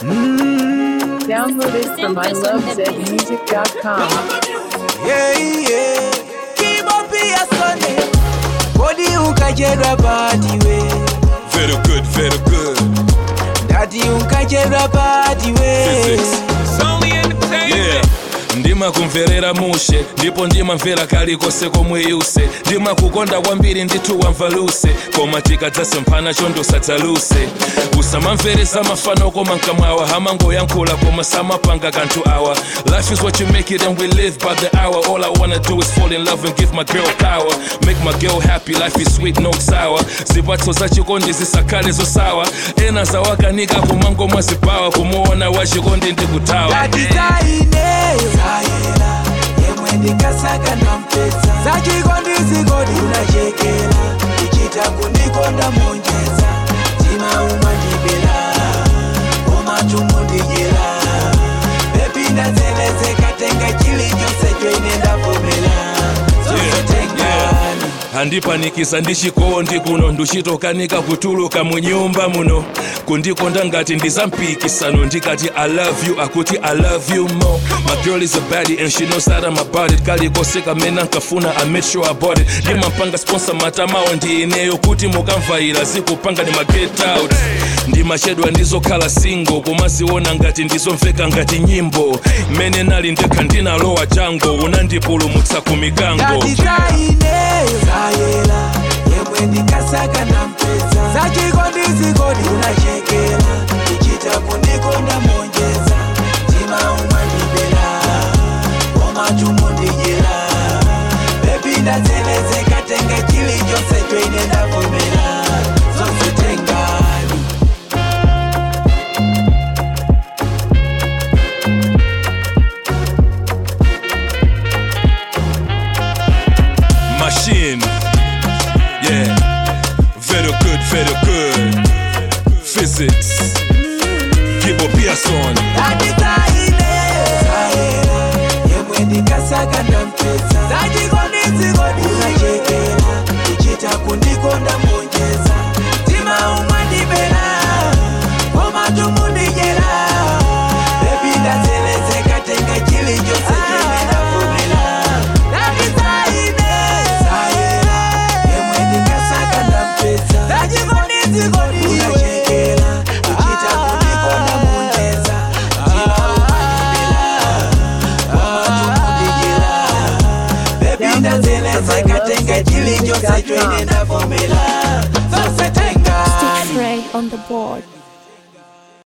Download it from ilovezmusic.com. Yeah, yeah. Kibo pia sone. Body ukachedwa party we. Very good, very good. Daddy ukachedwa party we. Physics. Yeah. ndima kumverera mushe ndipo ndimamvera kalikose komwe yuse ndimakukonda kwambiri ndithu wamvaluse koma tikadzase mphana chondosadzaluse usamamveresa mafano koma mkamwawa hamangoyankhula koma samapanga kanthu awa life is what you make it and we live by the hour all i wanna do is fall in love and give my girl power make my girl happy life is sweet no sour zipatso za chikondi zisakhale zosawa ena zawakanika kumangomwa zipawa kumuona wachikondi ndikutawa Daddy zaineyo. Zayela. Yemwe ndikasaka ndampesa. Zachikondi zikodi unachekela. Ichita kundikonda monjeza. Tima umandibela. Umachumu ndijela. Bebi ndazelezeka tenga chilichonse choine ndavomela. Zonse tengani. handipanikiza ndichikondi kuno nduchitokanika kutuluka mu nyumba muno kundikonda ngati ndizampikisano ndikati i love you akuti i love you more my girl is a baddie and she knows that i'm about it kalikose kamene ankafuna i made sure i bought it ndimampanga sponsor matamawo ndi ineyo kuti mukamvaira zikupanga ndi maget out ndimachedwa ndizokhala single kumaziona ngati ndizomveka ngati nyimbo mmene nali ndekha ndinalowa chango unandipulumutsa ku mikango Daddy zaineyo. Zayela. Yemwe ndikasaka ndampesa. Zachikondi zikodi unachekela. Ichita kundikonda monjeza. Tima umandibela. Umachumu ndijela. Bebi ndazelezeka tenga chilichonse choine ndavomela. Zonse tengani. machine. Yeah, very good, very good. Physics. Kibo Pearson. Daddy zaineyo. Zayela. Yemwe ndikasaka ndampesa. Zachikondi zikodi unachekela. Ichita kundikonda monjeza. Tima umandibela. Umachumu ndijela. Bebi ndazelezeka tenga chilichonse choine ndavomela. Daddy zaineyo. Zayela. Yemwe ndikasaka ndampesa. Zachikondi zikodi unachekela. Ichita kundikonda monjeza. Tima umandibela. Baby, ndazelezeka tenga chilichonse choine ndavomela. Zonse tengani. Stitch Ray on the board.